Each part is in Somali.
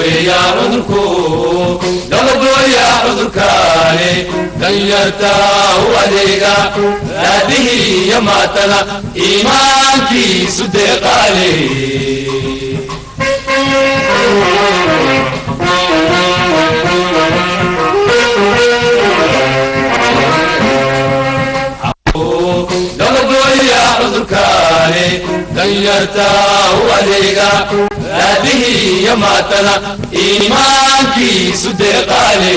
weeya cudurku dabagooya cudurkaani danyarta u adeega raadihii iyo maatana iimaankiisu deeqaale dabagooya cudurkaani danyarta u adeega raadihii iyo maatana iimaankiisu deeqaale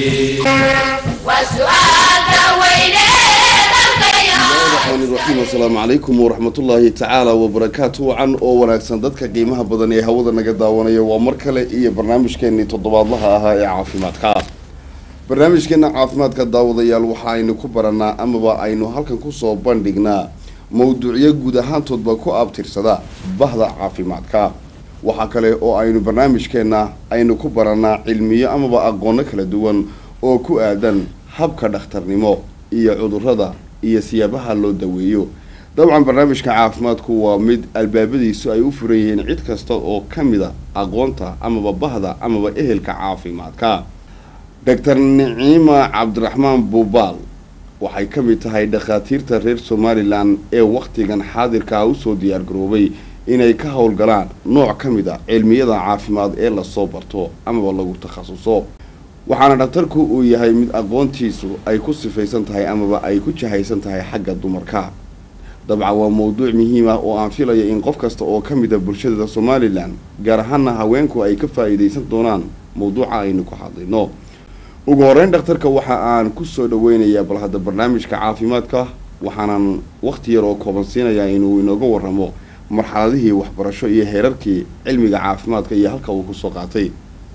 raxiim asalaamu calaykum waraxmatullaahi tacaala wabarakaatu wacan oo wanaagsan dadka qiimaha badan ee hawada naga daawanaya waa mar kale iyo barnaamijkeenii toddobaadlaha ahaa ee caafimaadka barnaamijkeena caafimaadka daawadayaal waxa aynu ku baranaa amaba aynu halkan kusoo bandhignaa mowduucyo guud ahaantoodba ku abtirsada bahda caafimaadka waxaa kale oo aynu barnaamijkeena aynu ku baranaa cilmiyo amaba aqoono kala duwan oo ku aadan habka dhakhtarnimo iyo cudurada iyo siyaabaha loo daweeyo dabcan barnaamijka caafimaadku waa mid albaabadiisu ay u furan yihiin cid kasta oo ka mid a aqoonta amaba bahda amaba ehelka caafimaadka doctor niciima cabdiraxmaan buubaal waxay ka mid tahay dhakhaatiirta reer somalilan ee wakhtigan xaadirkaa usoo diyaargaroobay inay ka howlgalaan nooc ka mid a cilmiyada caafimaad ee lasoo barto amaba lagu takhasuso waxaana dhakhtarku uu yahay mid aqoontiisu ay ku sifaysan tahay amaba ay ku jahaysan tahay xagga dumarka dabcan waa mowduuc muhiim ah oo aan filaya in qof kasta oo ka mid a bulshada somalilan gaar ahaana haweenku ay ka faa-iideysan doonaan mowduuca aynu ku hadlayno ugu horeyn dhakhtarka waxa aan kusoo dhaweynayaa bal hadda barnaamijka caafimaadka waxaanan wakhti yar oo kooban siinayaa inuu inooga waramo marxaladihii waxbarasho iyo heerarkii cilmiga caafimaadka iyo halka uu kusoo qaatay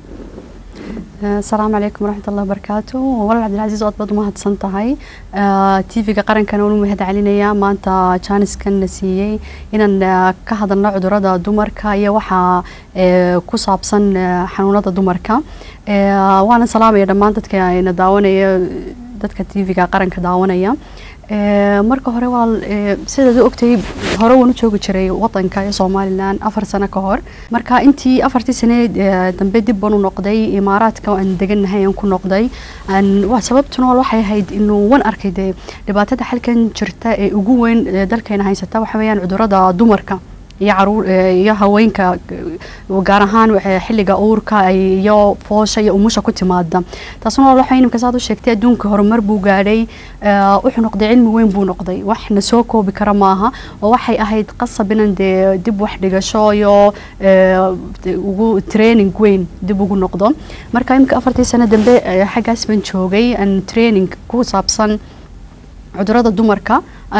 asalaamu calaykum waraxmatullahi wabarakaatu walaal cabdilcasiis ood baad umahadsan tahay t v-ga qarankana unu mahad celinayaa maanta jaaniskan na siiyey inaan ka hadalno cudurada dumarka iyo waxaa ku saabsan xanuunada dumarka waana salaamaya dhammaan dadka ayna daawanaya dadka t v-ga qaranka daawanaya marka hore waa sidaad u ogtay hore waan u joogi jiray wadanka ee somalilan afar sano ka hor marka intii afartii sane dambe dib baan u noqday imaaraadka aan degannahay aan ku noqday sababtuna waxay ahayd inuu wan arkay dee dhibaatada xalkan jirta ee ugu weyn dalkeena haysata waxa weeyaan cudurada dumarka iyo caruur iyo haweenka gaar ahaan xilliga uurka iyo foosha iyo umusha ku timaada taasna waxa inimka saad u sheegtay adduunka horumar buu gaadhay wuxuu noqday cilmi weyn buu noqday wax na soo koobi kara maaha oo waxay ahayd qasab inan dee dib wax dhigasho iyo ugu training weyn dib ugu noqdo marka imika afartii sano dambe xaggaas baan joogay aan training ku saabsan cudurada dumarka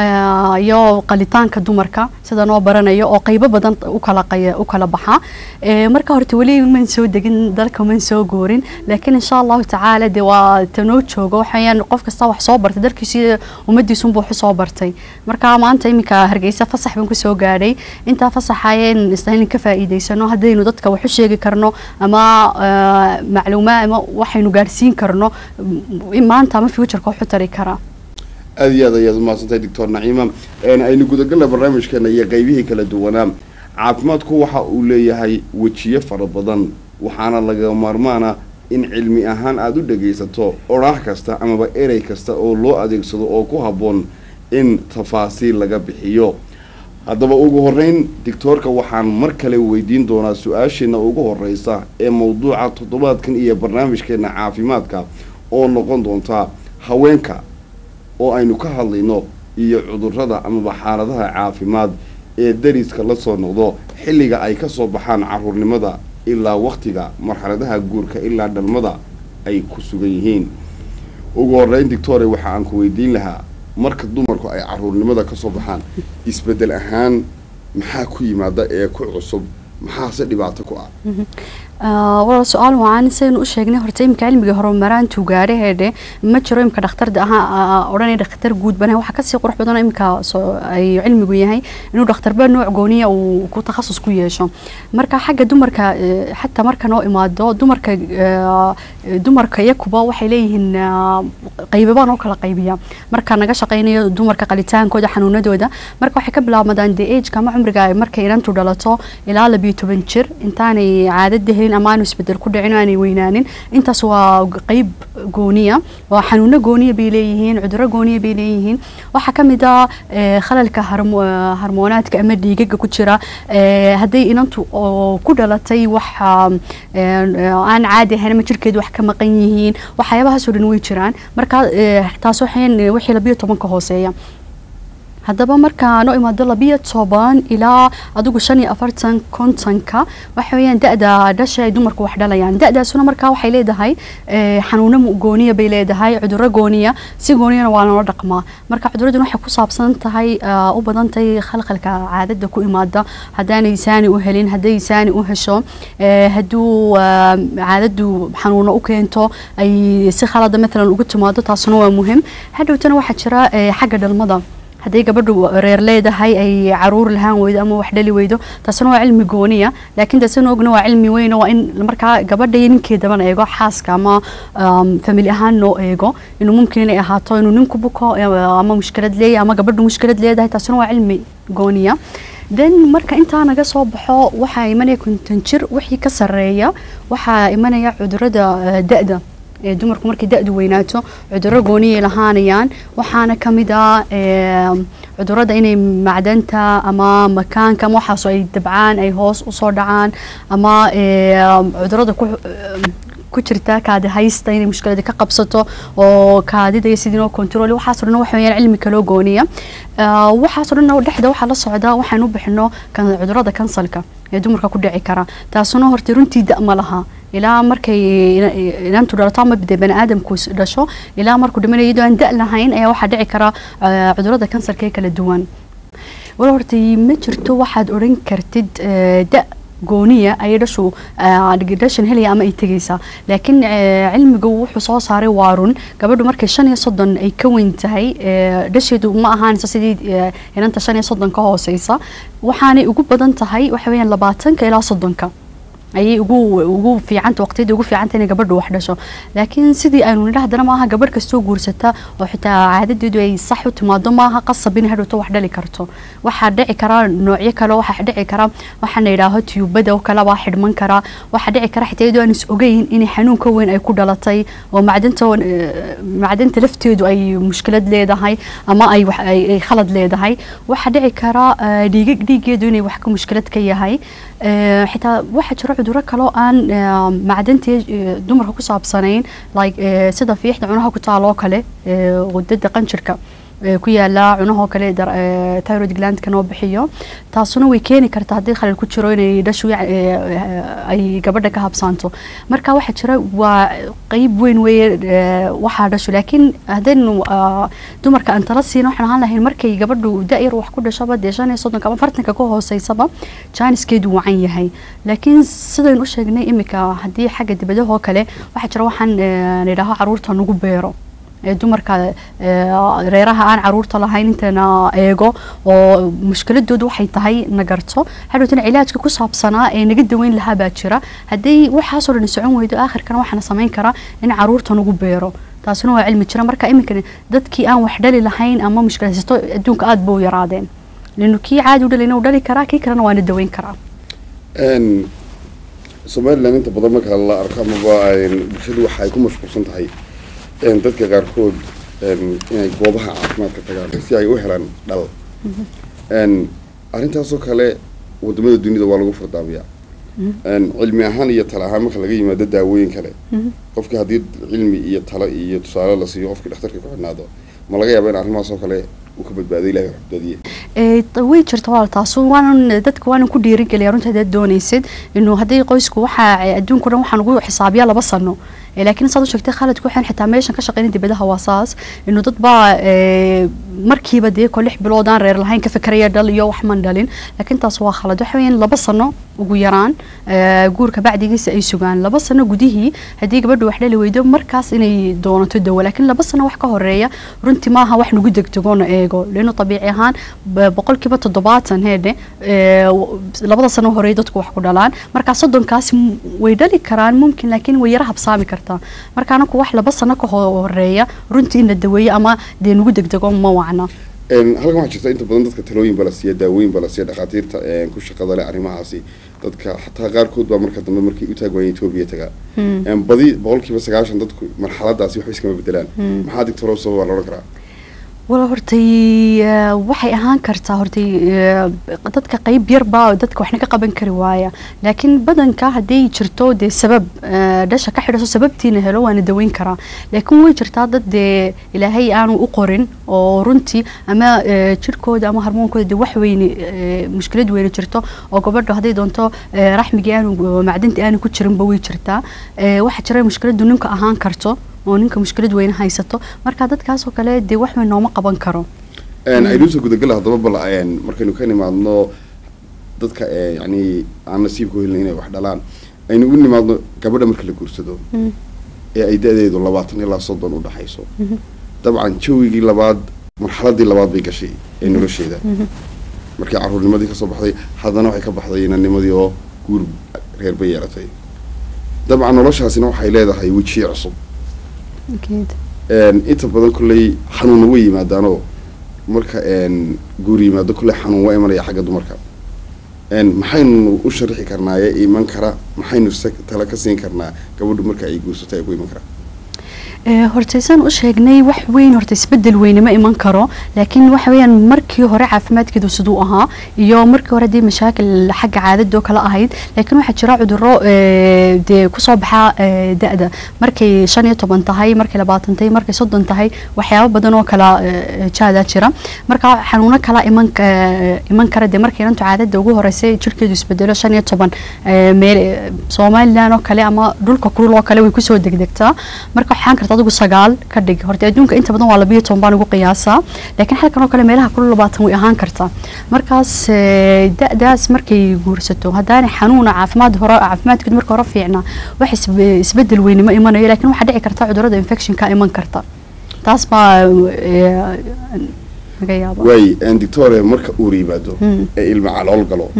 iyo qalitaanka dumarka sida noo baranayo oo qaybo badan ukala u kala baxa marka horta weli man soo degin dalka man soo goorin laakiin insha allahu tacaala de waa tanoo joogo waxayaan qof kasta wax soo bartay dalkiisi ummadiisunbuu wax soo bartay marka maanta iminka hargeysa fasax baan kusoo gaadhay intaa fasaxayeen isla ka faa'iideysano haddaynu dadka wax u sheegi karno ama macluumaad ama waxaynu gaadhsiin karno maanta ama futureka wax u tari karaa aada iyo aad ayaad umahadsantahay doctor naciima aynu gudagalna barnaamijkeena iyo qeybihii kala duwanaa caafimaadku waxa uu leeyahay wejiyo fara badan waxaana laga maarmaana in cilmi ahaan aada u dhagaysato odhaah kasta amaba erey kasta oo loo adeegsado oo ku habboon in tafaasiil laga bixiyo haddaba ugu horeyn doctoorka waxaan mar kale weydiin doonaa su-aasheena ugu horeysa ee mawduuca toddobaadkan iyo barnaamijkeena caafimaadka oo noqon doonta haweenka oo aynu ka hadlayno iyo cudurada amaba xaaladaha caafimaad ee dariska la soo noqdo xilliga ay kasoo baxaan caruurnimada ilaa waktiga marxaladaha guurka ilaa dhalmada ay ku sugan yihiin ugu horeyn doctore waxa aan ku weydiin lahaa marka dumarku ay caruurnimada kasoo baxaan isbedel ahaan maxaa ku yimaada ee ku cusub maxaase dhibaato ku ah walaal su-aal wacan sidaynu u sheegnay horta imika cilmiga horumaraantu gaadhaheedhe ma jiro imika dhakhtarda ahaa odhanay dhakhtar guud banahay waxaa kasii qurux badan imika ay cilmigu yahay inuu dhakhtarba nooc gooniya uu ku takhasus ku yeesho marka xagga dumarka xataa marka noo imaado dumarka dumarka iyakuba waxay leeyihiin qaybaba noo kala qaybiya marka naga shaqaynayo dumarka qalitaankooda xanuunadooda marka waxay ka bilaabmadaan dee ageka ama cumriga markay inantu dhalato ilaa labiyo toban jir intaanay caadada helin gelin ama aanu isbedel ku dhicin oo aanay weynaanin intaas waa qeyb gooniya waa xanuuno gooniya bay leeyihiin cudurro gooniya bay leeyihiin waxaa ka mid ah eh, khalalka harmo- eh, harmoonaadka ama dhiigaga ku jira eh, hadday inantu oo ku dhalatay wax ah, eh, aan caadi ahayn ama jirkeedu wax ka maqan yihiin waxyaabahaasoo dhan way jiraan marka eh, taas waxayn wixii labiyo tobanka hooseeya haddaba markaa noo imaado labiyo toban ilaa adigu shan iyo afartan kontonka waxa weeyaan da-da dhasha ay dumarku wax dhalayaan da-daasuna markaa waxay leedahay eh, xanuuno mu- gooniya bay leedahay cudurro gooniya si gooniyana waa loola dhaqmaa marka cuduraduna waxay ku saabsan tahay ah, u badan tahay khalkhalka caadada ku imaada haddaanay saani u helin hadday saani u hesho eh, hadduu ah, caadadu xanuuno u keento ay si khalada matalan ugu timaado taasuna waa muhim hadhowtana waxaa jira eh, xagga dhalmada hadday gabadhu reer leedahay ay caruur lahaan weydo ama wax dhali weydo taasna waa cilmi gooniya laakiin taasina ogna waa cilmi weyn oo waa in markaa gabadha iyo ninkeedaba eego xaaska ama um, famili ahaan loo eego inuu mumkin inay ahaato inuu ninku buko eh, ama mushkilad leeyahay ama gabadhu mushkilad leedahay taasina waa cilmi gooniya then marka intaa naga soo baxo waxaa imanaya konton jir wixii ka sareeya waxaa imanaya cudurada eh, da-da ee dumarku markay da-du weynaato cudurro gooniyay lahaanayaan waxaana ka mid ah ee, cudurrada inay macdanta ama makaanka ama waxaasoo ay dabcaan ay hoos usoo dhacaan ama ee, cudurrada ku ku jirta kaadi haysta inay mushkilada ka qabsato oo kaadida iyo sidii loo control waxaasoo dhan waxa weeyaan cilmi kaloo gooniya Ah, waxaasoo dhan dhexda waxaa la socda waxaan u bixino kan cudurrada kansalka ee dumarka ku dhici kara taasuna horta runtii da ma laha ilaa markay ina- inantu dhalato ama dee bani aadamku is dhasho ilaa markuu dhimanayo iyadoo aan da lahayn ayaa waxaa dhici kara ah, cudurrada kansarka ee kala duwan wal horta ma jirto waxaad odhan kartid eh, da gooniya ayay dhashu ah, dhashan helaya ama ay tegaysaa laakiin eh, cilmigu wuxuu soo saaray waa run gabadhu markay shan iyo soddon ay ka weyn tahay eh, dhasheedu ma ahaanayso sidii eh, inanta shan iyo soddon ka hooseysa waxaanay ugu badan tahay waxa weeyaan labaatanka ilaa soddonka ayay ugu ugu fiicanta waqtiyada ugu fiicanta inay gabadhu wax dhasho laakiin sidii aynu nidha haddana maaha gabadh kastoo guursata oo xitaa caadadeedu ay sax u timaado maaha qasab inay hadhowto wax dhali karto waxaa dhici kara noocyo kale waxaa dhici kara waxaa la yidhaaho tiyubada oo kale baa xidhman kara waxaa dhici kara xitaa iyadoo aan is ogeyn inay xanuun ka weyn ay ku dhalatay oo macdanta eh, macdanta lafteedu ay mushkilad leedahay ama ay wax- ay ay khalad leedahay waxaa dhici kara eh, dhiigag dhiigeedu inay wax ka mushkilad ka yahay Eh, xitaa waxaa jira cudurro kaloo aan eh, macdantii eh, dumarka ku saabsanayn like eh, sida fiixda cunaha ku taaloo kale eh, wadada qanjirka eh, ku yaala cunahoo kale dar- eh, thyroid glandka noo bixiyo taasuna way keeni kartaa haddii khalal ku jiro inay dhashu yac- eh, eh, ay gabadha ka habsaanto marka waxaa jira waa qeyb weyn weeye eh, waxaa dhashu laakiin haddaynu ah, dumarka aan tala siina waxaan ahaan lahayn markay gabadhu da-yar wax ku dhashaba dee shan iyo soddonka ama fartanka ka hooseysaba jaaniskeedu wacan yahay laakiin sidaynu u sheegnay imika haddii xagga dibadahoo kale waxaa jira waxaan eh, nidhaaho caruurta nagu beero ee dumarka eh, reeraha aan caruurta lahayn intana eego oo mushkiladoodu waxay tahay nagarto hadhowtana cilaajka ku saabsanaa ee naga daweyn lahaa baa jira haddii waxaasoo dhan socon weydo aakhirkana waxaana samayn kara in caruurta nagu beero taasina waa cilmi jira marka iminka dadkii aan wax dhali lahayn ama mushkilaysato adduunka aada buu yaraadeen lanu kii caadi u dhalayna u dhali karaa kii kalena waana daweyn karaa Een, somaliland inta badan marka la arko amaba een, bulshadu waxa ay ku mashquulsan tahay een, dadka qaarkood een, inay goobaha caafimaadka tagaan si ay u helaan dhal Een, arrintaasoo kale wadamada dunida waa lagu fardaamiyaa Een, cilmi ahaan iyo tala ahaan marka laga yimaado daawooyin kale qofki haddii cilmi iyo talo iyo tusaale la siiyo qofkii dhakhtarka ku xidhnaado ma laga yaaba in arrimahaas oo kale uu ka badbaaday ilahay waxbadbaadiye ee t- way jirta walaal taasu waanan dadka waanan ku dhiirigeliya runta hadaad doonaysid inuu haddii qoysku waxaa adduunka dhan waxaan ugu xisaabiyaa laba sano Ee, laakiin saad u sheegtay khaladku waxaan xitaa meeshan ka shaqeynay dibadaha waa saas inuu dad baa ee, markiiba dee ko lix bilood aan reer lahayn ka fikraya dhal iyo wax man dhalin laakiin taas waa khalad waxa weeyaan laba sano ugu yaraan ee, guurka bacdigiisa ay sugaan laba sano gudihii haddii gabadhu wax dhali weydo markaas inay doonato dawo laakiin laba sano wax ka horeeya runtii maaha wax nagu degdegoona eego leenu tabiici ahaan b- boqolkiiba toddobaatan heedhe ee, w- labada sano horeey dadku wax ku dhalaan marka soddonkaas m- way dhali karaan mumkin laakiin way yara habsaami kartaa marka anaku wax laba sano ka ho- horeeya runtii in la daweeyo ama dee nagu degdego ma wacna Een, halkan waxaa jirta inta badan dadka talooyin baa la siiya daawooyin baa la siiya dhakhaatiirta een, ku shaqada leh arrimahaasi dadka xataa qaarkood baa marka dambe markay u taag waayeen etoobiya tagaa Een, badi boqolkiiba sagaashan dadku marxaladaasi waxba iskama bedelaan maxaa digtoro sababa la odhan karaa wala hortay eh, waxay ahaan kartaa hortay eh, dadka qayb yarba dadka waxna ka qaban kari waaya laakiin badanka hadday jirto dee sabab eh, dhasha ka xidhaso sababtiina helo waana daweyn karaa laakiin way jirtaa dad dee ilaahay aanu u qorin oo runtii ama eh, jirkooda ama harmoonkooda dee wax weyne eh, mushkilad weyne jirto oo gabadha hadday doonto eh, raxmigii aanu macdinta aanu ku jirinba way jirtaa Eh, waxaa jira mushkiladu ninka ahaan karto oo ninka mushkilad weyne haysato marka dadkaasoo kale dee wax weyn nooma qaban karo Een, aynuusa gudagala haddaba bal een, markaynu ka nimaadno dadka ee, yacni aan nasiibka u helin inay wax dhalaan aynu u nimaadno gabadha marka la guursado ee ay da-deedu labaatan ilaa soddon u dhaxayso dabcan jawigii labaad marxaladii labaad bay gashay ee nolosheeda markii caruurnimadii kasoo baxday haddana waxay ka baxday inanimadii oo guur reer bay yeelatay dabcan noloshaasina waxay leedahay wejiye cusub Een, inta badan kolley xanuunna way yimaadaanoo marka een, guur yimaado kolley xanuun waa imanaya xagga dumarka Een, maxaynu u sharixi karnaa ee iman kara maxaynu se tala ka siin karnaa gabadhu marka ay guursato ay ku iman karaa Eh, horta saan u sheegnay wax weyn horta isbedel weyne ma iman karo laakiin waxa weeyaan markii hore caafimaadkeedu siduu ahaa iyo markii hore dee mashaakil xagga caadada oo kale ahayd laakiin waxaa jira cudurro eh, dee kusoo baxa eh, da-da markay shan iyo toban tahay markay labaatan tahay markay soddon tahay waxyaabo badan oo kala eh, jaadaa jira marka xanuuno kala iman ka- iman kara dee markay inantu caadada ugu horeysay jirkeedu isbedelo shan iyo toban eh, meel eh, somalilan oo kale ama dhulka kulul oo kale way kusoo degdegtaa marka waxaan karta adigu sagaal ka dhig horta adduunka inta badan waa labiyo toban baan ugu qiyaasaa laakiin halkan oo kale meelaha kulul labaatan way ahaan kartaa markaas eh, da-daas markay guursato haddaanay xanuuna caafimaad hore caafimaadkeedu marka hore fiicnaa wax isbe- isbedel weyne ma imanayo laakiin waxaa dhici karta cudurrada infectionka iman karta taas baa eh, laga yaaba waay een, doctore marka uur yimaado Mm. ee ilma calool galo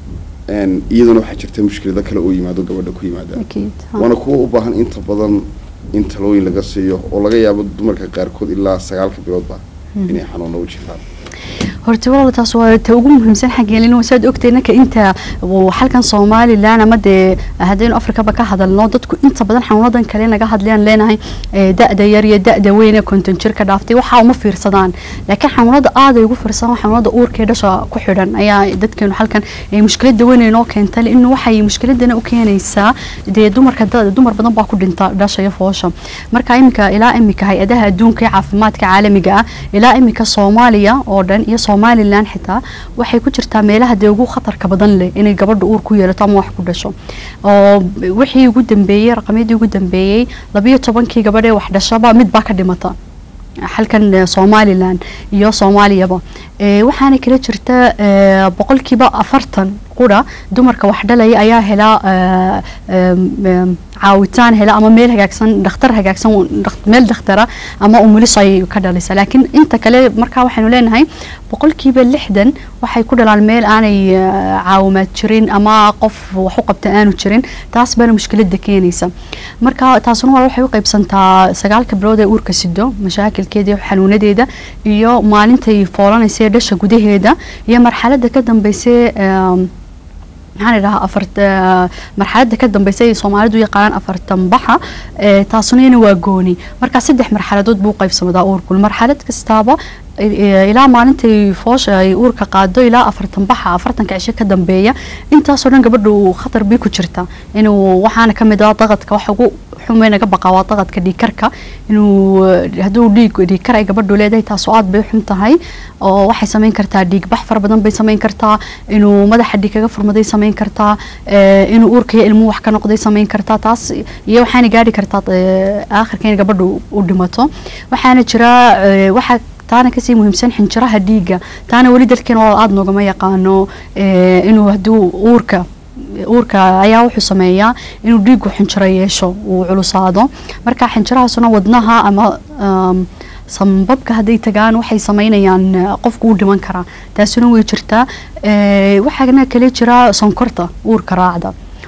een, iyaduna waxaa jirta mushkilado kale oo yimaado gabadha ku yimaada Akiid, ha. waana kuwa u baahan inta badan in talooyin laga siiyo oo laga yaabo dumarka qaarkood ilaa sagaalka biloodba inay xanuuno u jirtaan horta walaal taas waa ta ugu muhiimsan xaggeelin wasaad ogtay ninka inta uu halkan somalilan ama dee haddaynu afrikaba ka hadalno dadku inta badan xanuunadan kale naga hadlayaan leenahay eh, da-da yar iyo da-da weyn ee konton jir ka dhaaftay waxaa uma fiirsadaan laakiin xanuunada aad ay ugu fiirsadaan xanuunada uurka ee dhasha ku xidhan ayaa dadkeenu halkan eh, mushkilada weyn ay noo keentay in waxay mushkiladana u keenaysaa dee dumarka da- dumar badan baa ku dhinta dhasha iyo foosha marka iminka ilaa iminka hay-adaha adduunka ee caafimaadka caalamiga ah ilaa iminka soomaaliya oo dhan iyo somalilan xitaa waxay ku jirtaa meelaha dee ugu khatarka badan leh inay gabadha uur ku yeelato ama wax ku dhasho oo wixii ugu dambeeyey raqamyadii ugu dambeeyey labiyo tobankii gabadh ee wax dhashaba mid baa ka dhimata halkan eh, somalilan iyo soomaaliyaba Eh, waxaana kala jirta eh, boqolkiiba afartan qura dumarka wax dhalaya ayaa helaa eh, em, em, caawitaan hela ama meel hagaagsan dhakhtar hagaagsan dhak- meel dakhtara ama umulis ay ka dhalisa laakiin inta kale markaa waxaynu leenahay boqolkiiba lixdan waxay ku dhalaan meel aanay eh, caawimaad jirin ama qof wax u qabta aanu jirin taas baana mushkilada keenaysa marka taasuna waa waxay u qaybsantaa sagaalka bilood ee uurka sido mashaakilkeeda iyo xanuunadeeda iyo maalintay foolanaysa ee dhasha gudaheeda iyo marxalada ka dambaysa em, maxaan idhahaa afart marxaladda ka dambaysa ay soomaalidu u yaqaanaan afartan baxa eh, taasuna iyana waa gooni marka saddex marxaladood buu u qaybsamadaa uurkul marxalad kastaaba eh, ilaa maalintay foosha ay uurka qaado ilaa afartan baxa afartanka cisho ka dambeeya intaasoo dhan gabadhu khatar bay ku jirta inuu waxaana ka mid ah daqadka waxa ugu xumay naga baqa waa daqadka dhiigkarka inuu eh, hadduu dhiig dhiigkar ay gabadhu leedahay taasoo aad bay u xun tahay oo waxay samayn kartaa dhiig bax fara badan bay samayn kartaa inuu madaxa dhiig kaga furmaday samayn kartaa eh, inuu uurka iyo ilmuhu wax ka noqday samayn kartaa taas iyo waxaana gaadhi kartaa eh, aakhirka in gabadhu u dhimato waxaana jira eh, waxa taana kasii muhiimsan xinjiraha dhiigga taana weli dalkeena waa aada noogama yaqaano eh, inuu hadduu uurka uurka ayaa wuxuu sameeyaa inuu dhiigu xinjiro yeesho uu culusaado marka xinjirahaasuna wadnaha ama um, sambabka hadday tagaan waxay sameynayaan eh, qofku u dhiman karaa taasuna way jirtaa Eh, waxaana kale jira sonkorta uurka raacda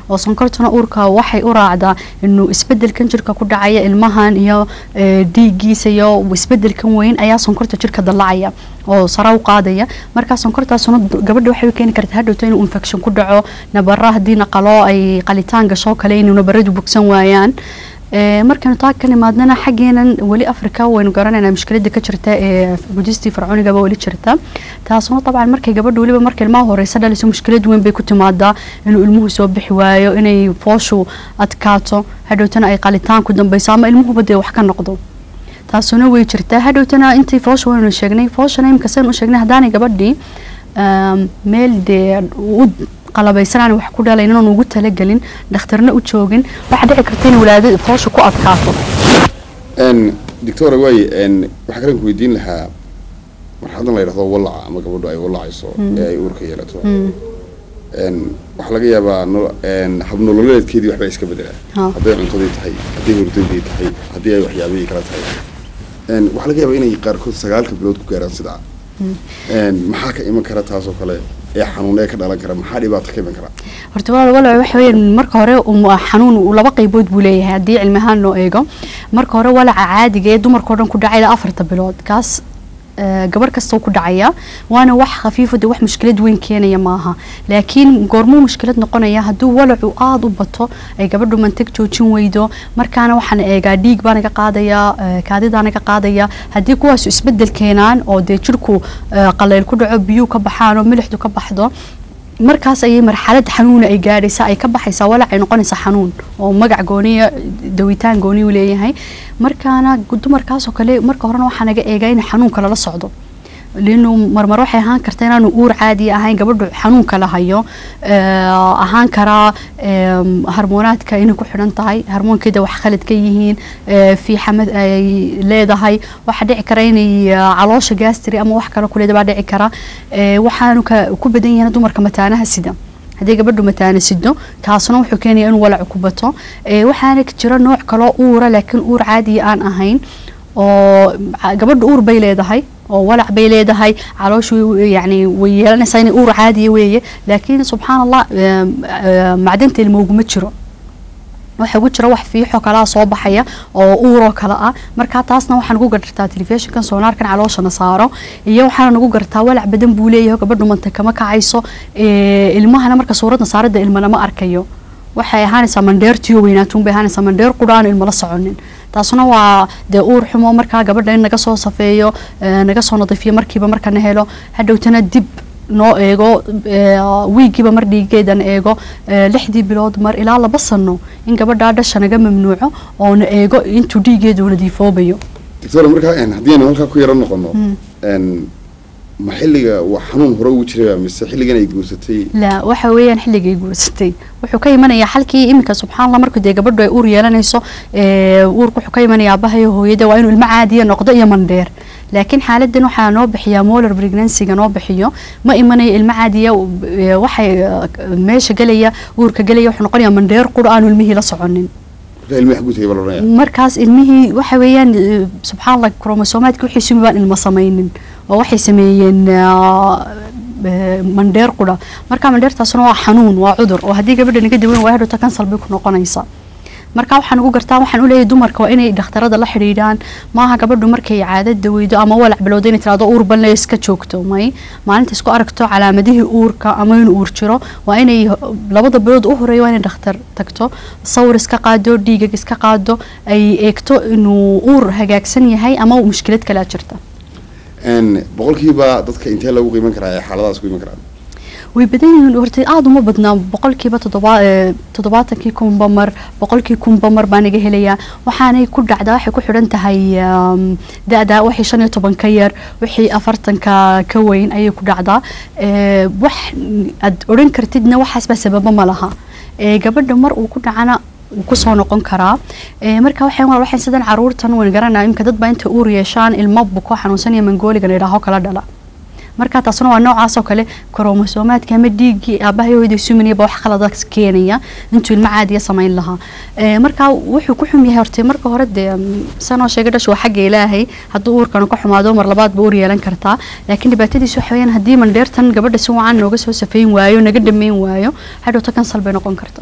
oo sonkortuna uurka waxay u raacdaa inuu isbedelkan jirka ku dhacaya ilmahan iyo eh, dhiiggiisa iyo isbedelkan weyn ayaa sonkorta jirka dallacaya oo sare u qaadaya markaa sonkortaasuna d- gabadha waxay u keeni kartaa hadhowto inuu infection ku dhaco nabara haddii naqalo ay qalitaan gasho kale inuu nabaradu bogsan waayaan Ee, markaynu taa ka nimaadnana xaggeenan weli afrika waynu garanaynaa mushkilada ka jirta ee gujistii fircoonigaba weli jirta taasuna dabcan markay gabadha weliba marka ilmaha horeysa dhaliso mushkilad weyn bay ku timaadaa inuu ilmuhu soo bixi waayo inay fooshu adkaato hadhowtana ay qalitaan ku dambeyso ama ilmuhuba dee wax ka noqdo taasuna way jirtaa hadhowtana intii foosha waynu sheegnay fooshana imika saynu u sheegnay haddaanay gabadhii um, meel dee u qalabaysanaan wax ku dhalaynin oon ugu talagelin dhakhtarna u joogin waxaa dhici karta in walaada foosha ku adkaato n doctora waaye n waxaa kalen ku weydiin lahaa marxaladan la yidhahdo wallaca ama gabadhu ay wallacayso ee ay uurka yeelato n waxaa laga yaabaa no- n habnololeedkeedii waxbaa iska bedelaa Ha. hadday cuntadii tahay hadday hurdadii tahay haddii ay waxyaabihii kala tahay n waxaa laga yaabaa inay qaarkood sagaalka bilood ku gaaraan sidaa n maxaa ka iman kara taasoo kale ee xanuun ee ka dhalan kara maxaa dhibaato ka iman kara horta walaal walaal waxa weeyaan marka hore um, xanuun uu laba qaybood buu leeyahay haddii cilmi ahaan loo eego marka hore walaca caadiga ee dumarka oo dhan ku dhacaya afarta bilood kaas eh, gabar kasta uu ku dhacaya waana wax khafiifo de wax mushkilad weyn keenaya maaha laakiin goormuu mushkilad noqonaya hadduu walacu aada u bato ay gabadhu mantag joojin weydo markaana waxaan eegaa dhiig baa naga qaadaya eh, kaadidaa naga qaadaya haddii kuwaasu isbedel keenaan oo dee jirku eh, qaleyl ku dhaco biyuu ka baxaan oo milixdu ka baxdo markaas ayay marxalad xanuuna ay gaadhaysaa ay ka baxaysaa walac ay noqonaysaa xanuun oo magac gooniya dawitaan gooni u leeyahay markaana dumarkaasoo kale marka horena waxaa naga eegaa in xanuunka lala socdo linu marmar waxay ahaan karta inaanu uur caadi ahayn gabadhu xanuunka la hayo eh, ahaan karaa em, harmoonaadka inay ku xidhan tahay harmoonkeeda wax khalad ka yihiin eh, fiixamad ay leedahay waxaa dhici kara inay eh, caloosha gastri ama wax kale kuleeda baa dhici kara Eh, waxaanu ka ku badan yahay dumarka mataanaha sida haddii gabadhu mataana sido kaasna wuxuu keenaya inuu walac ku bato Eh, waxaana jira nooc kaloo uura laakiin uur caadiya aan ahayn oo ca- gabadhu uur bay leedahay oo walac bay leedahay calooshu yani way yeelanaysaa inay uur caadiya weeye laakiin subxaan allah em, eh, macdanta ilmooguma jiro waxa ugu jira wax fiixo kalaa soo baxaya oo uuroo kale ah markaa taasna waxaa nagu gartaa telefishinkan soonaarkan calooshana saaro iyo waxaana nagu gartaa walac badan buu leeyahay gabadhu manta kama kacayso ee, ilmahana marka suuradna saarada ilma lama arkayo waxay ahaanaysaa mandheertiyo weynaatuun bay ahaanaysaa mandheer qudha aan ilmo la soconin taasuna waa dee uur xumo markaa gabadha in naga soo safeeyo ee, naga soo nadiifiyo markiiba markana helo hadhowtana dib noo eego ee, wiigiiba mar dhiigeedan eego ee, lixdii bilood mar ilaa laba sano in gabadhaa dhasha naga mamnuuco oona eego intuu dhiigeedu nadiifoobayo doctora markaa n haddii aynu halkaa ku yaro noqono n ma xilliga waa xanuun hore ugu jiraya mise xilligan ay guursatay la waxa weeyaan xilligay guursatay wuxuu ka imanayaa xalkii iminka subxaan allah markuu dee gabadhu ay uur yeelanayso ee, uurku wuxuu ka imanayaa aabbaha iyo hooyada waa inuu ilmo caadiya noqdo iyo mandheer laakiin xaaladan waxaa noo bixiyaa molar pregnancy-ga noo bixiyo ma imanayo ilmo caadiya ee, waxay eh, meesha gelaya uurka gelaya wuxuu noqonayaa mandheer qura aanu ilmihii la soconin markaa ilmihi xaguu tegay baa la odhanaya markaas ilmihii waxa weeyaan eh, subxaan allah kromosoomaadka wixii sumi baan ilmo samaynin oo waxay sameeyeen ah, eh, mandheer qudha marka mandheertaasuna waa xanuun waa cudur oo haddii gabadha naga daweyn waa hadhowta kansal bay ku noqonaysa marka waxaan ugu gartaa waxaan u leeyahay dumarka waa inay dhakhtarada la xidhiidhaan maaha gabadhu markay caadada weydo ama walac bilowda inay tirahdo uur banle iska joogto may maalinta isku aragto calaamadihii uurka ama inuu uur jiro waa inay labada bilood u horeeya waa inay dhakhtar tagto sawir iska qaado dhiigag iska qaado ay eegto inuu uur hagaagsan yahay ama mushkilad kalea jirta n boqolkiiba dadka intee lagu qiiman karaa ee xaaladaas ku iman karaan way badan yihiin horta aada uma badnaa boqolkiiba toddoba ee, toddobaatankii kunba mar boqolkii kunba mar baa naga helayaa waxaanay ku dhacdaa waxay ku xidhan tahay um, da-da wixii shan iyo toban ka yar wixii afartanka ka weyn ayay ku dhacdaa Ee, wax aad odhan kartidna waxaas baa sababa ma laha Ee, gabadha mar uu ku dhacana wuu kusoo noqon karaa Ee, marka waxay waxay sidan caruurtan waan garanaa imka dad baa inta uur yeeshaan ilmo buko xanuunsanaya mangooligan idhaaho kala dhala marka taasuna waa noocaas oo kale kromosoomaadka ama dhiiggii aabaha iyo hooyada suminayaba wax khaladaas keenaya intuu ilmo caadiya samayn lahaa Ee, marka wuxuu ku xum yahay horta marka hore dee mm, sanoo sheegay dhashu waa xagga ilaahay hadduu uurkana ka xumaado mar labaad ba uur yeelan kartaa laakiin dhibaatadiisu waxa weeyaan haddii mandheertan gabadha si wacan nooga soo safeyn waayo naga dhameyn waayo hadhowta kansal bay noqon kartaa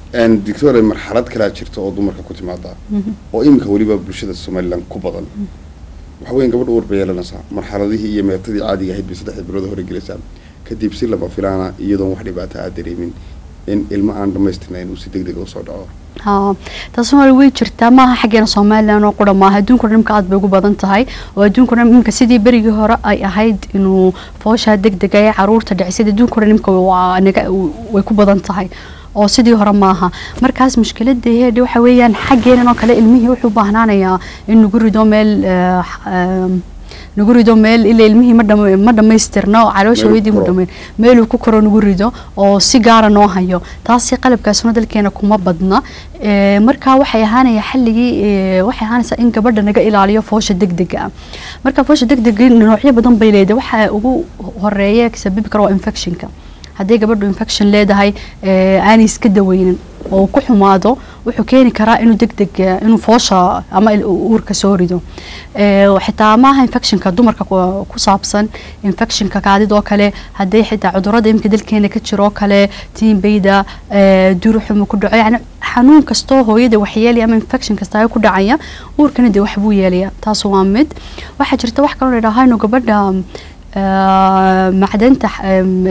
Een, doctore marxalad kalaa jirta oo dumarka ku timaada oo iminka weliba bulshada somaliland ku badan waxa weyan gabadha uur bay yeelanaysaa marxaladihii iyo meertadii caadiga ahayd bay saddexda bilood hore gelaysaa kadib si lama filaana iyadoon wax dhibaata aad dareemin in ilmo aan dhamaystirnayn uu si deg dega usoo dhaco haa taas waa way jirtaa maaha xaggeena somalilan oo qura maaha adduunka dhan imka aad bay ugu badan tahay oo adduunka dhan imka sidii berigii hore ay ahayd inuu fooshaa deg dega ee caruurta dhicisada adduunka dhan imka waa naga way ku badan tahay oo sidii hore maaha markaas mushkilada heedhi waxa weeyaan xaggeenan oo kale ilmihii wuxuu u baahnaanayaa in nagu rido meel eh, eh, nagu rido meel ilaa ilmihii ma dhama- ma dhamaystirna oo caloosha Meel uu weydii ku mu koro. dhamayn meeluu ku koro nagu rido oo si gaara noo hayo taasi qalabkaasuna dalkeena kuma badna Eh, marka waxay ahaanaya xalligii eh, waxay ahaanaysaa in gabadha naga ilaaliyo foosha degdega ah marka foosha degdega noocyo badan bay leedahay waxa ugu horeeya sababi kara waa infectionka haddii gabadhu infection leedahay eh, aanay iska daweynin oo ku xumaado wuxuu keeni karaa inuu degdeg eh, inuu foosha ama il- uurka soo rido Eh, xitaa maaha infectionka dumarka ku ku saabsan infectionka kaadidoo kale haddii xitaa cudurada imika dalkeena ka jiroo kale tiinbayda eh, duruxuma ku dhaco yani xanuun kastoo hooyada waxyeelaya ama infection kasta ku dhacaya uurkana dee waxbuu yeelaya taas waa mid waxaa jirta wax kaloo ladhahaa inuu gabadha eh, macdanta em,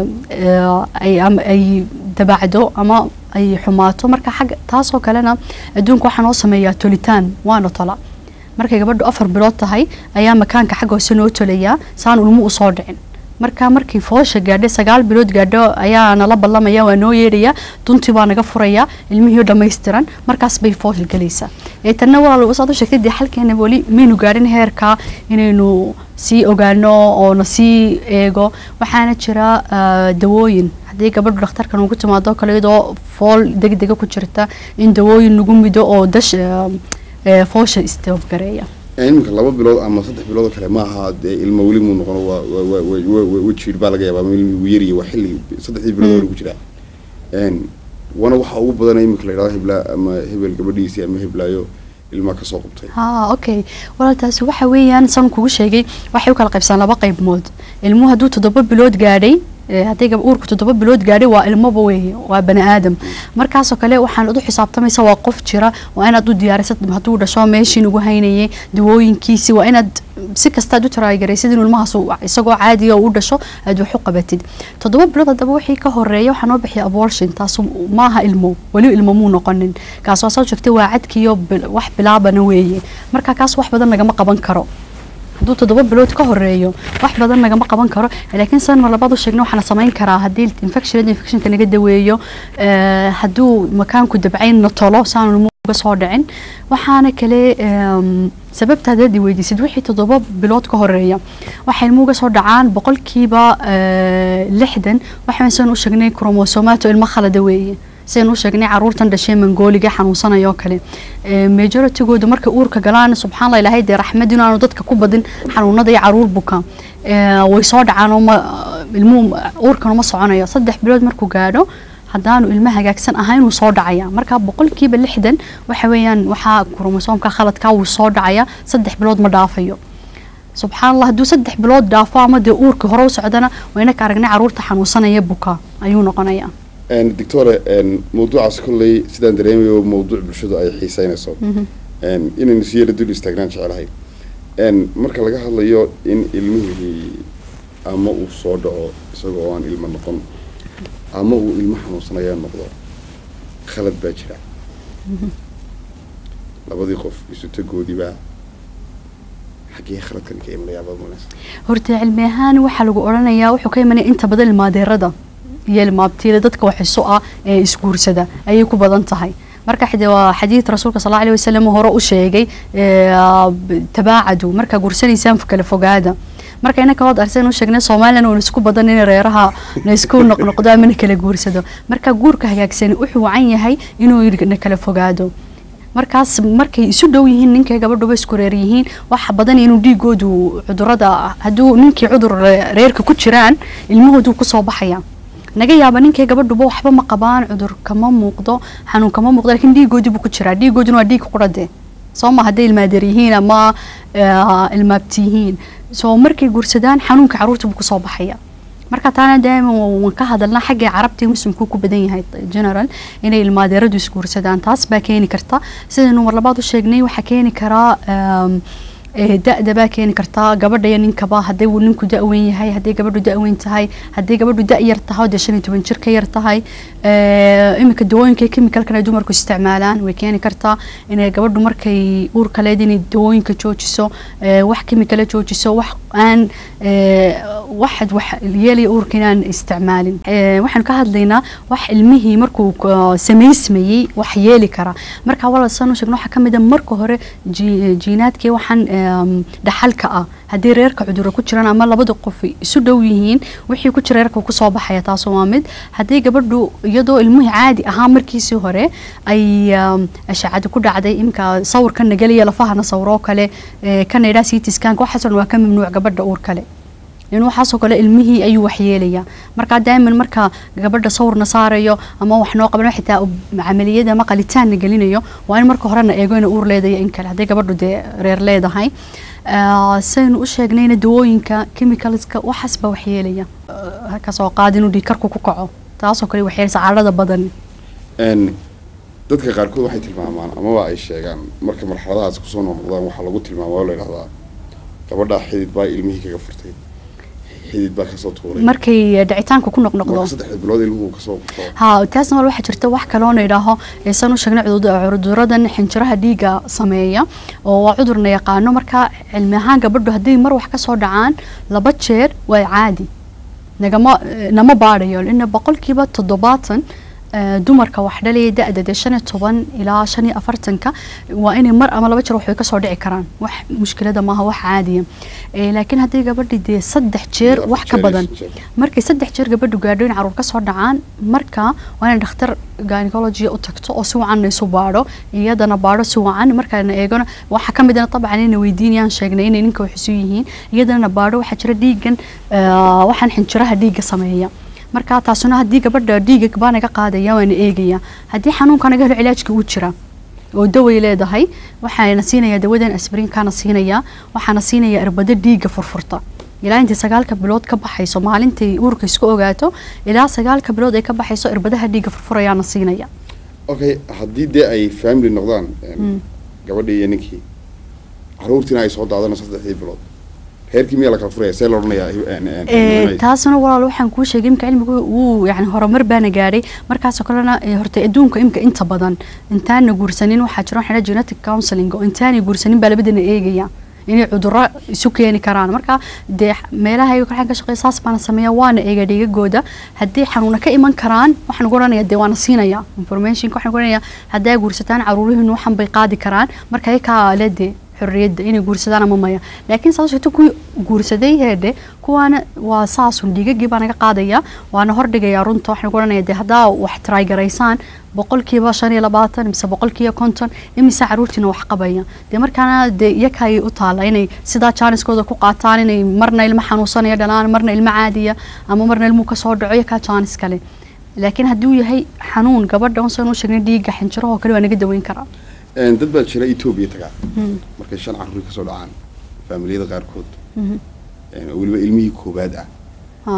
eh, ay ama ay dabacdo ama ay xumaato marka xagga taasoo kalena adduunka waxaa noo sameeyaa tolitaan waana tola markay gabadhu afar bilood tahay ayaa makaanka xagga hoose noo tolayaa saan ulmo usoo dhicin marka markii foosha gaadhay sagaal bilood gaadho ayaa nala ballamaya waa noo yeedhaya duntii baa naga furaya ilmihii oo dhammaystiran markaas bay foosha gelaysaa ee tanna walaal saad u sheegtay dee xalkeena weli maynu gaadhin heerka inaynu sii ogaano oo na sii eego waxaana jira ah, dawooyin haddii gabadhu dhakhtarkan ugu timaado kale iyadoo fool degdega ku jirta in dawooyin nagu mido oo dash ah, eh, foosha istoobgareeya iminka laba bilood ama saddex bilood oo kale maaha dee ilmo weli muu noqono waa waa- waa- waa- waa- waa- wajiir baa laga yaabaa ama ilmi wuu yaryahay waa xilli saddexdii bilood hore ku jiraa Een, wana waxa ugu badan iminka la yidhahdo hebla ama hebel gabadhiisii ama heblaayo ilmaa kasoo qabtay haa okay walaaltaasi waxa weeyaan san kugu sheegay waxay u kala qaybsan laba qaybood ilmuhu hadduu toddoba bilood gaadhay eh, haddii gab uurku toddoba bilood gaadhay waa ilmoba weeye waa bani aadam markaasoo kale waxaan u xisaabtamaysa waa qof jira waa inaad u diyaarisad hadduu dhasho meeshii nugu haynayay dawooyinkiisi waa inaad si kastaad u taraagaraysid in ilmahaas uu- isagoo caadiga u dhasho aad wax u qabatid toddoba bilood haddaba wixii ka horeeya waxaa noo bixiya abortion taas maaha ilmo weli ilmo muu noqonin kaas waa soo sheegtay waa cadkiyo bil- wax bilaabana weeye marka kaas wax badan nagama qaban karo hadduu toddoba bilood ka horeeyo wax badan nagama qaban karo laakiin san mar labaad u sheegna waxaa la samayn karaa haddii infection infectionka naga daweeyo eh, hadduu makaanku dabcayn na tolo saan ilmuhu uga soo dhicin waxaana kale em, sababta haddaad i weydiisid wixii toddoba bilood ka horeeya waxay ilmuhu uga soo dhacaan boqolkiiba eh, lixdan waxaan san u sheegnay kromosomato ilmo khalada weeye sidaan u sheegnay caruurtan dhashay mangooliga xanuunsanaya oo kale Eh, majoritygooda markay uurka galaan subxaan allah ilaahay dee raxmad inaanu dadka ku badin xanuunada iyo caruur buka Eh, way soo dhacaan oo ma ilmuhu uurkan uma soconayo saddex bilood markuu gaadho haddaanu ilmo hagaagsan ahayn wuu soo dhacaya marka boqolkiiba lixdan waxa weeyaan waxaa kromosoomka khaladka wuu soo dhacaya saddex bilood ma dhaafayo subxaan allah hadduu saddex bilood dhaafo ama dee uurka hore u socdana wayna ka aragnay caruurta xanuunsanaya buka ayuu noqonaya Een, doctore een, mawduucaas kolley sidaan dareemayo mawduuc bulshadu ay xiiseynayso Een, inaynu si yara dul istaagnaan jecelahay Een, marka laga hadlayo in ilmihii ama uu soo dhaco isagoo aan ilmo noqon ama uu ilmo xanuunsanaya noqdo khalad baa jira labadii qof isu tagoodiibaa xaggee khaladkan ka imanaya baad muunaysa horta cilmi ahaan waxaa lagu odhanayaa wuxuu ka imanaya inta badan ilmaadeerada iyo ilmaabtiila dadka waxiso ah ee isguursada ayay ku badan tahay marka xide waa xadiid rasuulka sal allahu alayhi wasalam hore u sheegay ee, b- tabaacadu markaa guursanaysaan kala fogaada marka inaka waad arsen u sheegnay somalilan uuna isku badan in reeraha na isku noqnoqdo ama na kala guursado marka guurka hagaagsani wuxuu wacan yahay inuu na kala fogaado markaas markay isu dhow yihiin ninkay gabadhuba isku reer yihiin waxa badan inuu dhiigoodu cudurada hadduu ninkii cudur re- reerka ku jiraan ilmahoodu kusoo baxaya naga yaaba ninkay gabadhuba waxba ma qabaan cudur kama muuqdo xanuun kama muuqdo laakiin dhiigoodii buu ku jiraa dhiigooduna waa dhiig qurade soo ma hadday ilmaadeer yihiin ama eh, ilmaabti yihiin soo markay guursadaan xanuunka caruurta buu kusoo baxaya marka taana daaiman waan ka hadalnaa xagga carabtii muslimku ku badan yahay general inay ilmaadeeradu isguursadaan taas baa keeni karta sidaynu mar labaad u sheegnay waxaa keeni karaa um, ee, da-da baa keeni kartaa gabadha iyo ninkaba haddii uu ninku da-weyn yahay haddii gabadhu da-weyn tahay haddii gabadhu da- yar tahay oo dee shan iyo toban jir ka yar tahay ee, iminka dawooyinka chemicalkan ay dumarku isticmaalaan way keeni kartaa inay gabadhu markay uurka leed inay dawooyinka joojiso ee, wax chemicala joojiso wax aan ee, waxad wax yeelaya uurka inaan isticmaalin Ee, waxaanu ka hadlaynaa wax ilmihii markuu ka- samaysmayey wax yeeli kara marka walaal saan u sheegno waxaa ka mid a marka hore ji- jiinaadkii waxaan em, dhaxalka ah haddii reerka cudurro ku jiraan ama labada qof isu dhow yihiin wixii ku jira reerka wuu kusoo baxaya taas waa mid haddii gabadhu iyadoo ilmuhu caadi ahaa markiisii hore ay em, ashacada ku dhacday imka sawirka nagelaya lafahana sawiroo kale ee, kana idhaa citiskaanka waxaasoo dhan waa ka mamnuuc gabadha uur kale in waxaasoo kale ilmihii ayuu waxyeelaya marka daa'iman marka gabadha sawirna saarayo ama wax noo qabano xitaa uu camaliyada ama qalitaanna gelinayo waa in marka horena eego ina uur leedahay in kale hadday gabadhu dee reer leedahay Ah, saynu u sheegnayna dawooyinka chemicalska waxaas baa waxyeelaya Ah, kasoo qaad inuu dhiigkarku ku kaco taasoo kale waxyeelaysa cadhada badan Een, dadka qaarkood waxay tilmaamaan amaba ay sheegaan marka marxaladahaas kusoo noqdaan waxaa lagu tilmaamaa oo la yidhahdaa gabadha xidid baa ilmihii kaga furtay xidid baa kasoo tuuray markay dhicitaanka ku noqnoqdo marka saddexda bilood ilmuhu kasoo kasoo ha taasna wal waxaa jirta wax kaloona idhaaho eesan u sheegnay cudur- cuduradan xinjiraha dhiigga sameeya oo waa cudurna yaqaano marka cilmi ahaan gabadhu haddii mar wax kasoo dhacaan laba jeer waa caadi nagama nama baadhayo ina boqolkiiba toddobaatan eh, dumarka wax dhalaya da-da dee shan iyo toban ilaa shan iyo afartanka waa inay mar ama laba jeer wax way kasoo dhici karaan wax mushkilada maaha wax caadiya Eh, laakiin haddii gabadhi dee saddex jeer Afar wax ka jeer, badan shan jeer. markay saddex jeer gabadhu gaadho in caruur kasoo dhacaan marka waa inay dhakhtar gynecology u tagto oo si wacan isu baadho iyadana baadho si wacan markaana eegona waxaa ka mid ah dabcan inay weydiinayaan sheegnay inay ninka wax isu yihiin iyadana baadho waxaa jira dhiigan eh, waxaan xinjiraha dhiigga sameeya marka taasuna haddii gabadha dhiiga baa naga qaadaya waana eegaya haddii xanuunka naga helo cilaajka uu jira oo daway leedahay waxaana siinaya dawadan asbrinkaana siinaya waxaana siinaya irbado dhiigga furfurta ilaa intay sagaalka bilood ka baxayso maalintay uurka isku ogaato ilaa sagaalka bilood ay ka baxayso irbadaha dhiigga furfurayaana siinaya okay haddii dee ay family noqdaan een, gabadhii iyo ninkii caruurtiina ay soo daadano saddexdii bilood reerkii miyaa la kala furaya see la odhanayaa een, een, Ee, een, taasuna walaal waxaan kuu sheegay imka cilmigu wuu yani horumar baana gaadhay markaasoo kalena ee, horta adduunka imka inta badan intaana guursanin waxaa jira waxaa la yidhaha genetic counseling oo intaanay guursanin baa labadana eegaya inay cudurro isu keeni karaan marka dee meelaha ayaga waxaan ka shaqeeya saas baana sameeya waana eega dhigagooda haddii xanuuna ka iman karaan waxaan ugu odhanaya dee waana siinaya informationka waxaan ugu odhanaya haddaa guursataan caruurihiinu waxan bay qaadi karaan marka ayakaa le dee xorriyadda inay guursadaan ama maya laakiin saas sheegto kuwii guursaday heedhe kuwaana waa saasun dhigagii baa naga qaadaya waana hordhigayaa runta waxaan ugu odhanaya dee haddaa wax taraygaraysaan boqolkiiba shan iyo labaatan mise boqolkiiba konton imise caruurtiina wax qabaya dee markaana dee iyakay u taala inay sidaa jaaniskooda ku qaataan inay marna ilmo xanuunsanaya dhalaan marna ilmo caadiya ama marna ilmuhu kasoo dhaco iyakaa jaanis kale laakiin haddii uu yahay xanuun gabadha unsaan u sheegnay dhiigga xinjirahoo kale waa naga daweyn karaa een, dad baa jira etoobiya tagaa markay shan caruur kasoo dhacaan faamiliyada qaarkood Mhm. een, oo weliba ilmihii koobaad ah ha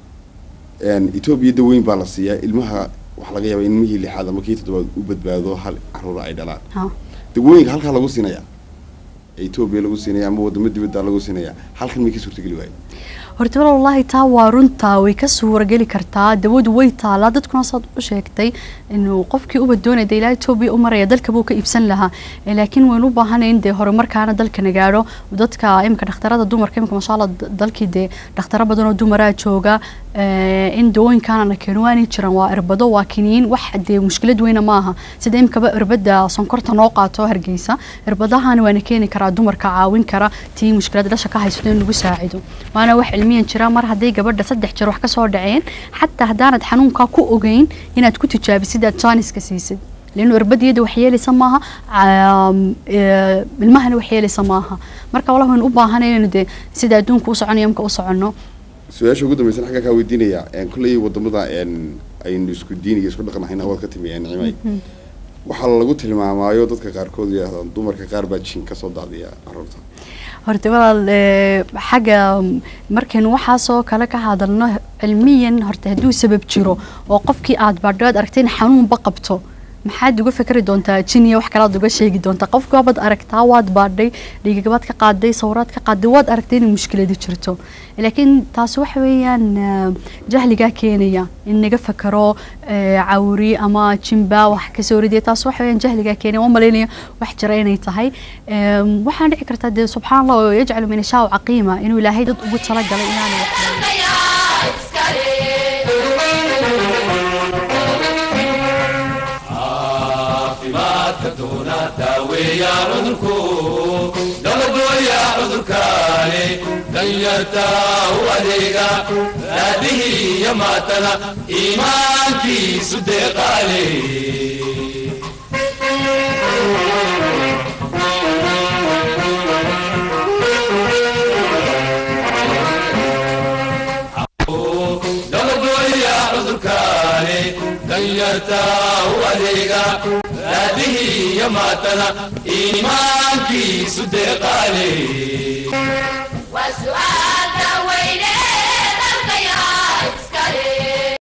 een, etoobiya daweyn baa la siiyaa ilmaha waxaa laga yaabaa in ilmihii lixaad ama kii toddobaad u badbaado hal caruura ay dhalaan ha dawooyinka halkaa lagu siinaya etoobiya lagu siinaya ama wadamo dibadda lagu siinaya halkan may ka suurtageli waayo horta walaal wallaahi taa waa runtaa way ka suurageli kartaa dawadu way taalaa dadkuna saad u sheegtay inuu qofkii uba doonaya dee ilaa etoobiya u maraya dalka buu ka iibsan lahaa Eh, laakiin waynu u baahanay in dee horumarkaana dalkana gaadho dadka imika dhakhtarada dumarka imika masha allah d- dalkii dee dhakhtaro badan oo dumaraa jooga eh, in dawooyinkaana na keeno waanay jiraan waa irbado waa kiniin wax dee mushkilad weyna maaha sida imikaba irbada sonkorta noo qaato hargeysa irbadahana waana keeni karaa dumarka caawin kara tii mushkilada dhasha ka haysato in lagu saacido waana wax cilmiyan jira mar hadday gabadha saddex jeer wax kasoo dhaceen xataa haddaanad xanuunkaa ku ogeyn inaad ku tijaabisid aad jaaniska siisid لانه irbadiyada wax yeelaysa maaha caam, ee, ilmahana wax yeelaysa maaha marka walahi waynu u baahanay inaynu dee sida adduunka u soconayo imka u soconno su-aasha ugu dambaysan xaggaa kaa weydiinaya een, kolley wadamada een, aynu isku diin iyo isku dhaqan ahayn hawaad ka timi een, nicmay waxaa lagu tilmaamaayo dadka qaarkood yidhahdaan dumarka qaar baa jin kasoo daadiya caruurta horta walaal ee, xagga mm, markaynu waxaasoo kale ka hadalno cilmiyan horta hadduu sabab jiro oo qofkii aad baadho aad aragtay in xanuunba qabto maxaad uga fikri doontaa jin iyo wax kale aad uga sheegi doontaa qofka waad aragtaa waad baadhay dhiigagabaad ka qaaday sawiraad ka qaaday waad aragtay inay mushkiladi jirto laakiin taasi waxa weeyaan eh, jahligaa keenaya in naga fakaro eh, cawri ama jimba wax kasoo ridiya taas waxa weeyaan jahligaa keenaya waan malaynaya wax jira inay tahay Em, waxaan dhici kartaa dee subxaan allah oo yajcalu min ashaa caqiima inuu ilaahay dad ugu talagalay inaanu wax barin. caafimaadka doona daaweeya cudurku dabagooya cudurkaani danyarta u adeega raadihii iyo maatana iimaankiisu deeqaale dabagooya cudurkaani danyarta u adeega raadihii iyo maatana iimaankiisu deeqaale وسؤال